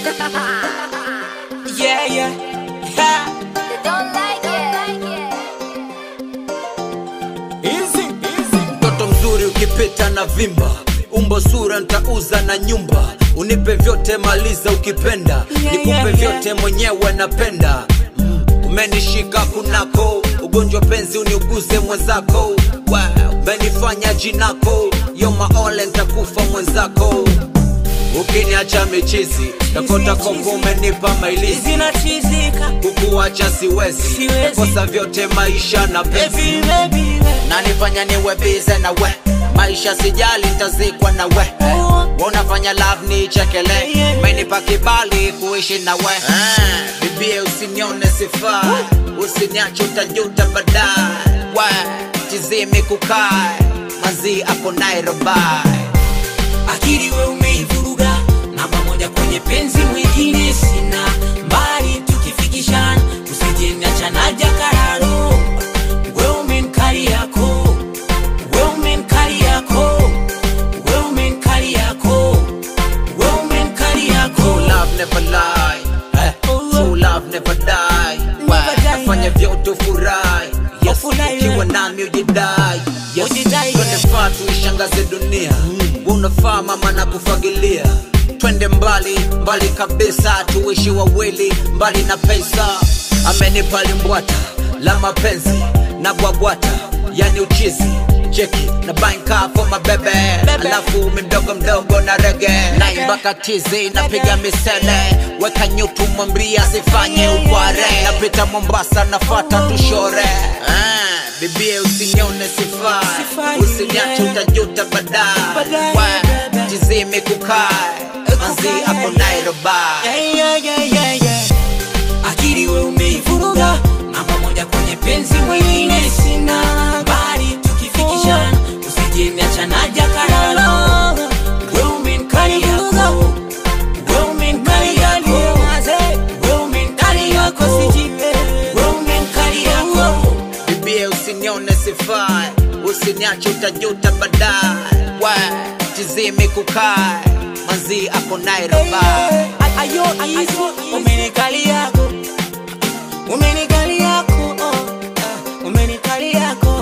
yeah, yeah. Ha. They don't like it. Easy, easy. mtoto mzuri ukipita na vimba umbo sura ntauza na nyumba unipe vyote maliza ukipenda Yeah, nikupe yeah, vyote mwenyewe napenda mm. umenishika kunako ugonjwa penzi uniuguze mwenzako wow. umenifanya jinako yomaole ntakufa mwenzako ukiniacha michizi takota koko umenipa mailizi Zinachizika. kukuacha siwezi Siwezi. kosa vyote maisha na penzi Baby, baby, baby. nanifanya niwe bize na we maisha sijali ntazikwa na we unafanya love ni chekele Yeah. menipa kibali kuishi na we Ah, bibie usinione sifa usiniache utajuta baadaye we tizimi kukae mazi ako nairobi akili we umeivuruga namba moja kwenye penzi mwingine sina mbali tukifikishana usijeniacha na jakararo we umenkali yako we umenkali yako we umenkali yako we umenkali yako True love never lie eh, True love never die Never die, Nafanya yeah. vyote ufurahi Yes, Ufurahi, ukiwa yeah. nami ujidai Yes, Ujidai, twende yeah. faa tuishangaze dunia Unafaa mama na kufagilia Twende mbali, mbali kabisa Tuishi wawili, mbali na pesa Amenipa limbwata la mapenzi na bwabwata Yani uchizi cheki na banka for my bebe alafu mdogo mdogo na rege naimba katizi napiga misele weka nyutu mwambia sifanye ukware napita mombasa nafata tushore ah, bibie usinione sifai Sifai, usiniache yeah. utajuta baadaye Baadaye, Wa, baadaye. tizime kukae manzi ako nairobi Yeah, yeah, yeah, yeah, yeah. akili we umeivuruga namba moja kwenye penzi mwingine sina bali tukifikishana usijeniacha na jakararo we umenkali yako we umenkali yako we umenkali yako we umenkali yako bibie usinione sifai usiniache utajuta baadaye Wa, tizime kukae manzi ako nairobi ayo ayo umenikali yako umenikali yako oh, ah, umenikali yako